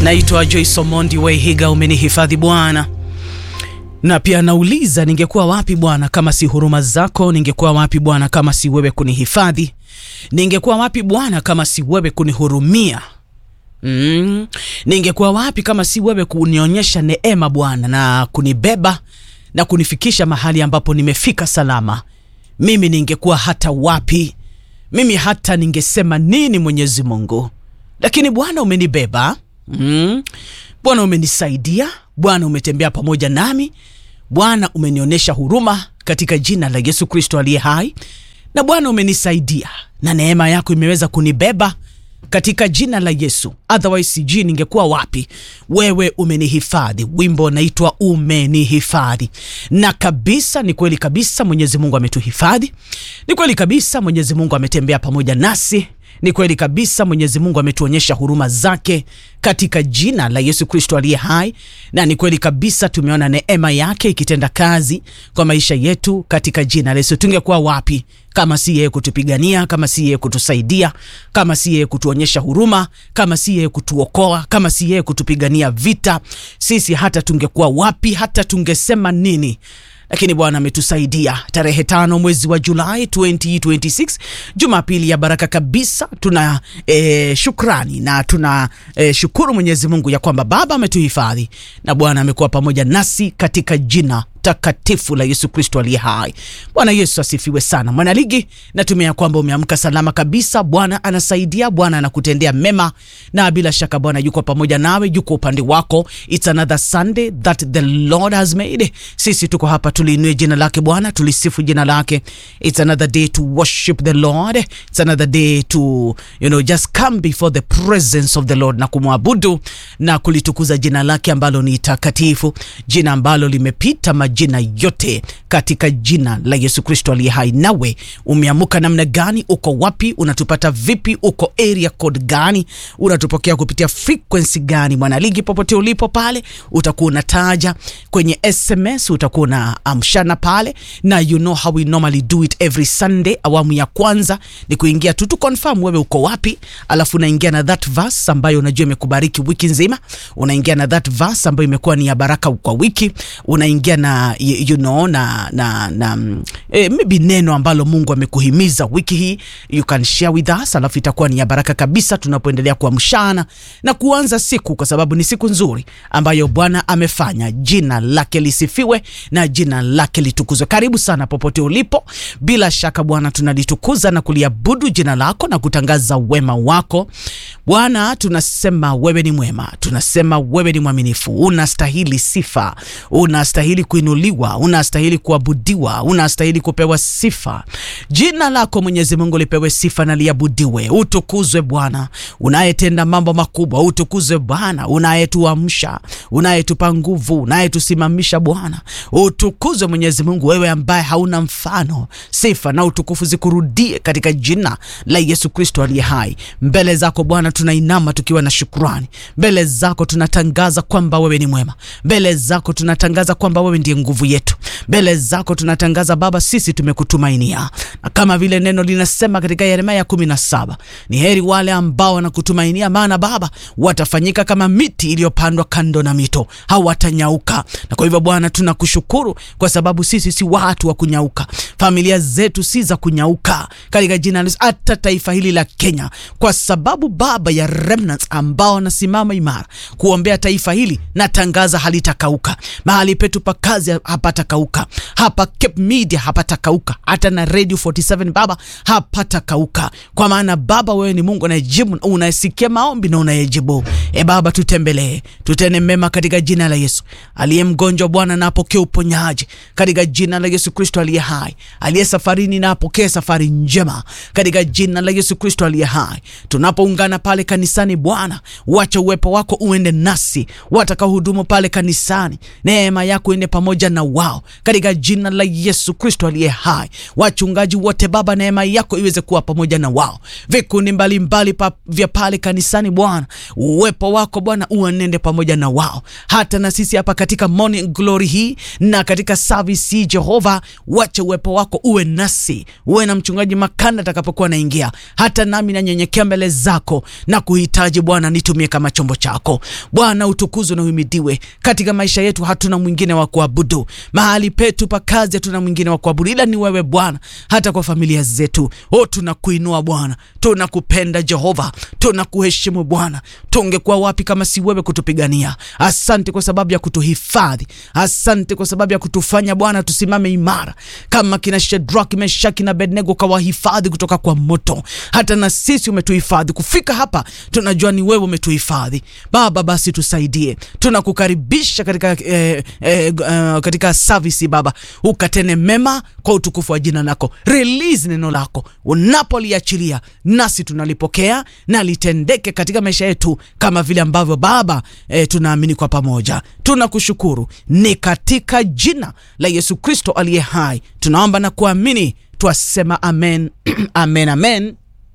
Naitwa Joyce Omondi Weihiga, umenihifadhi Bwana. Na pia nauliza, ningekuwa wapi Bwana kama si huruma zako? Ningekuwa wapi Bwana kama si wewe kunihifadhi? Ningekuwa wapi Bwana kama si wewe kunihurumia? Mm. Ningekuwa wapi kama si wewe kunionyesha neema Bwana na kunibeba na kunifikisha mahali ambapo nimefika salama? Mimi ningekuwa hata wapi? Mimi hata ningesema nini Mwenyezi Mungu? Lakini Bwana umenibeba. Mm. Bwana umenisaidia, Bwana umetembea pamoja nami, Bwana umenionyesha huruma katika jina la Yesu Kristo aliye hai, na Bwana umenisaidia na neema yako imeweza kunibeba katika jina la Yesu. Otherwise sijui ningekuwa wapi. Wewe umenihifadhi. Wimbo unaitwa Umenihifadhi. Na kabisa, ni kweli kabisa, Mwenyezi Mungu ametuhifadhi. Ni kweli kabisa, Mwenyezi Mungu ametembea pamoja nasi. Ni kweli kabisa, Mwenyezi Mungu ametuonyesha huruma zake katika jina la Yesu Kristo aliye hai, na ni kweli kabisa tumeona neema yake ikitenda kazi kwa maisha yetu katika jina la Yesu. Tungekuwa wapi kama si yeye kutupigania, kama si yeye kutusaidia, kama si yeye kutuonyesha huruma, kama si yeye kutuokoa, kama si yeye kutupigania vita, sisi hata tungekuwa wapi? Hata tungesema nini? Lakini Bwana ametusaidia. Tarehe tano mwezi wa Julai 2026 Jumapili ya baraka kabisa. Tuna e, shukrani na tuna e, shukuru Mwenyezi Mungu ya kwamba Baba ametuhifadhi na Bwana amekuwa pamoja nasi katika jina takatifu la Yesu Kristo aliye hai. Bwana Yesu asifiwe sana. Mwanaligi, natumia kwamba umeamka salama kabisa. Bwana anasaidia, Bwana anakutendea mema, na bila shaka Bwana yuko pamoja nawe, yuko upande wako. It's another Sunday that the Lord has made. Sisi tuko hapa tuliinue jina lake Bwana, tulisifu jina lake. It's another day to worship the Lord. It's another day to you know just come before the presence of the Lord na kumwabudu na kulitukuza jina lake ambalo ni takatifu, jina ambalo limepita majina yote katika jina la Yesu Kristo aliye hai. Nawe umeamuka namna gani? Uko wapi? Unatupata vipi? Uko area code gani? Unatupokea kupitia frequency gani? Mwanaligi, popote ulipo pale, utakuwa unataja kwenye SMS, utakuwa na amshana pale, na you know how we normally do it every Sunday. Awamu ya kwanza ni kuingia tu tu confirm wewe uko wapi, alafu unaingia na that verse ambayo unajua imekubariki wiki nzima, unaingia na that verse ambayo imekuwa ni ya baraka kwa wiki, unaingia na you know, na, na, na eh, maybe neno ambalo Mungu amekuhimiza wiki hii, you can share with us, alafu itakuwa ni ya baraka kabisa tunapoendelea kuamshana na kuanza siku, kwa sababu ni siku nzuri ambayo Bwana amefanya. Jina lake lisifiwe na jina lake litukuzwe. Karibu sana popote ulipo, bila shaka Bwana tunalitukuza na kuliabudu jina lako na kutangaza wema wako Bwana. Tunasema wewe ni mwema, tunasema wewe ni mwaminifu, unastahili sifa, unastahili kuinuliwa, unastahili kuabudiwa, unastahili kupewa sifa. Jina lako Mwenyezi Mungu lipewe sifa na liabudiwe. Utukuzwe Bwana unayetenda mambo makubwa, utukuzwe Bwana unayetuamsha, unayetupa nguvu, unayetusimamisha Bwana. Utukuzwe Mwenyezi Mungu, wewe ambaye hauna mfano. Sifa na utukufu zikurudie katika jina la Yesu Kristo aliye hai. Mbele zako Bwana tunainama tukiwa na shukrani, mbele zako tunatangaza kwamba wewe ni mwema, mbele zako tunatangaza kwamba wewe ndiye nguvu yetu. Mbele zako tunatangaza Baba, sisi tumekutumainia, na kama vile neno linasema katika Yeremia kumi na saba, ni heri wale ambao wanakutumainia, maana Baba watafanyika kama miti iliyopandwa kando na mito, hawatanyauka. Na kwa hivyo Bwana tunakushukuru kwa sababu sisi si watu wa kunyauka, familia zetu si za kunyauka katika jina la hata taifa hili la Kenya, kwa sababu Baba ya remnants ambao wanasimama imara kuombea taifa hili, natangaza halitakauka mahali petu pa kazi hapatakauka, hapa Cape Media hapatakauka, hata na Radio 47 Baba hapatakauka, kwa maana Baba wewe ni Mungu unayejibu, unayesikia maombi na unayejibu. E Baba, tutembelee, tutene mema katika jina la Yesu. Aliye mgonjwa Bwana na apokee uponyaji katika jina la Yesu Kristo aliye hai. Aliye safarini na apokee safari njema katika jina la Yesu Kristo aliye hai. Tunapoungana pale kanisani Bwana, wacha uwepo wako uende nasi, watakaohudumu pale kanisani, neema yako ende pamoja pamoja na wao katika jina la Yesu Kristo aliye hai. Wachungaji wote Baba, neema yako iweze kuwa pamoja na wao, vikundi mbalimbali pa, vya pale kanisani Bwana, uwepo wako Bwana uanende pamoja na wao, hata na sisi hapa katika morning glory hii na katika service hii Jehova, wache uwepo wako uwe nasi, uwe na mchungaji Makanda atakapokuwa naingia, hata nami nanyenyekea mbele zako na kuhitaji Bwana, nitumie kama chombo chako Bwana, utukuzwe na uhimidiwe katika maisha yetu. Hatuna mwingine wa kuabudu mahali petu pa kazi, hatuna mwingine wa kuabudu ila ni wewe Bwana. Hata kwa familia zetu, o, tunakuinua Bwana, tunakupenda Jehova, tunakuheshimu Bwana. Tungekuwa wapi kama si wewe kutupigania? Asante kwa sababu ya kutuhifadhi, asante kwa sababu ya kutufanya Bwana tusimame imara kama kina Shadrach, Meshaki na Abednego, kawahifadhi kutoka kwa moto. Hata na sisi umetuhifadhi kufika hapa, tunajua ni wewe umetuhifadhi Baba. Basi tusaidie, tunakukaribisha katika, eh, eh, uh, katika service Baba, ukatene mema kwa utukufu wa jina lako. Release neno lako unapoliachilia, nasi tunalipokea na litendeke katika maisha yetu kama vile ambavyo Baba eh, tunaamini kwa pamoja. Tunakushukuru, ni katika jina la Yesu Kristo aliye hai tunaomba na kuamini, twasema amen, amen, amen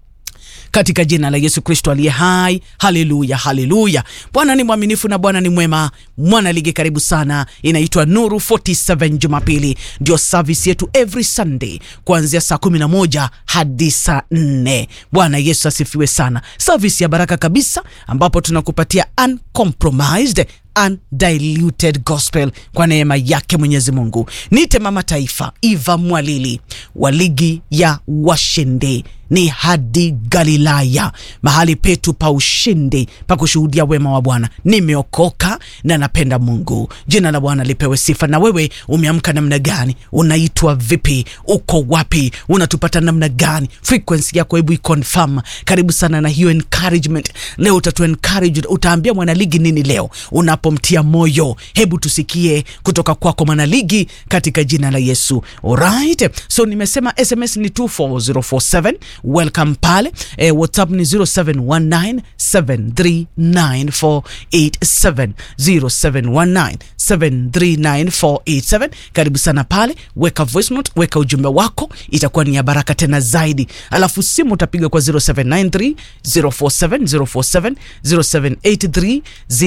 katika jina la Yesu Kristo aliye hai. Haleluya, haleluya. Bwana ni mwaminifu na Bwana ni mwema. Mwana ligi, karibu sana. Inaitwa Nuru 47 Jumapili, ndio service yetu every Sunday kuanzia saa 11 hadi saa 4. Bwana Yesu asifiwe sana. Service ya baraka kabisa, ambapo tunakupatia uncompromised undiluted gospel kwa neema yake Mwenyezi Mungu. Nite mama taifa Eva Mwalili wa ligi ya washindi ni hadi Galilaya, mahali petu pa ushindi pa kushuhudia wema wa Bwana. Nimeokoka na napenda Mungu. Jina la Bwana lipewe sifa. Na wewe umeamka namna gani? Unaitwa vipi? Uko wapi? Unatupata namna gani? Frequency yako hebu iconfirm. Karibu sana na hiyo encouragement. Leo utatu encourage, utaambia mwanaligi nini leo unapomtia moyo? Hebu tusikie kutoka kwako mwanaligi, katika jina la Yesu. Alright, so nimesema SMS ni 24047 welcome pale e, WhatsApp ni 0719739487 0719739487. Karibu sana pale, weka voice note, weka ujumbe wako, itakuwa ni ya baraka tena zaidi. Alafu simu utapiga kwa 0793 047 047 0783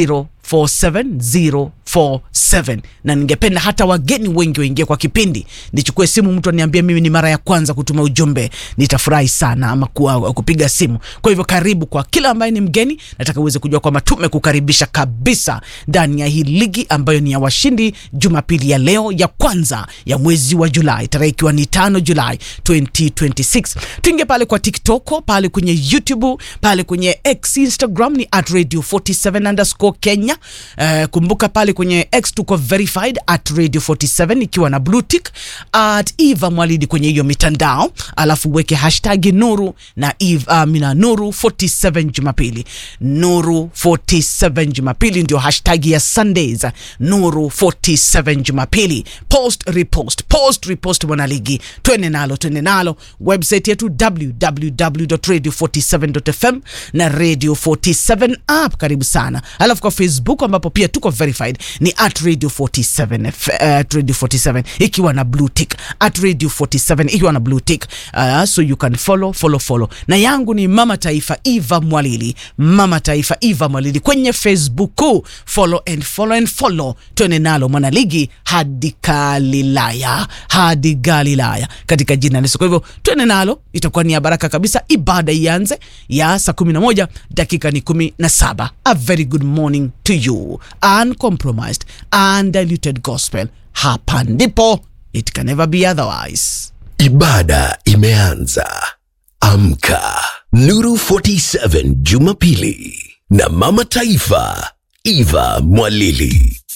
47047 na ningependa hata wageni wengi waingie kwa kipindi. Nichukue simu, mtu aniambie mimi ni mara ya kwanza kutuma ujumbe, nitafurahi sana ama kuwa, kupiga simu. Kwa hivyo karibu kwa kila ambaye ni mgeni, nataka uweze kujua kwamba tumekukaribisha kabisa ndani ya hii ligi ambayo ni ya washindi, Jumapili ya leo ya kwanza ya mwezi wa Julai, tarehe ikiwa ni tano Julai 2026. Tuingie pale kwa TikTok, pale kwenye YouTube, pale kwenye X, Instagram ni at radio 47 underscore Kenya. Uh, kumbuka pale kwenye X tuko verified at radio 47 ikiwa na blue tick at Eva Mwalidi kwenye hiyo mitandao, alafu weke hashtag Nuru na Eva, uh, mina Nuru 47 Jumapili. Nuru 47 Jumapili ndio hashtag ya Sundays. Nuru 47 Jumapili, post repost, post repost, mwanaligi, twende nalo, twende nalo. Website yetu www.radio47.fm na radio 47 app, karibu sana. Alafu kwa Facebook ambapo pia tuko verified ni at radio 47 uh, at radio 47 ikiwa na blue tick at radio 47 ikiwa na blue tick uh, so you can follow follow follow. Na yangu ni mama taifa Eva Mwalili, mama taifa Eva Mwalili kwenye Facebook, follow and follow and follow, twende nalo mwanaligi hadi Galilaya, hadi Galilaya katika jina la Yesu. Kwa hivyo twende nalo, itakuwa ni ya baraka kabisa. Ibada ianze ya saa 11 dakika ni 17. A very good morning to you. Uncompromised, undiluted gospel. Hapa ndipo, it can never be otherwise. Ibada imeanza. Amka. Nuru 47 Jumapili na Mama Taifa Eva Mwalili.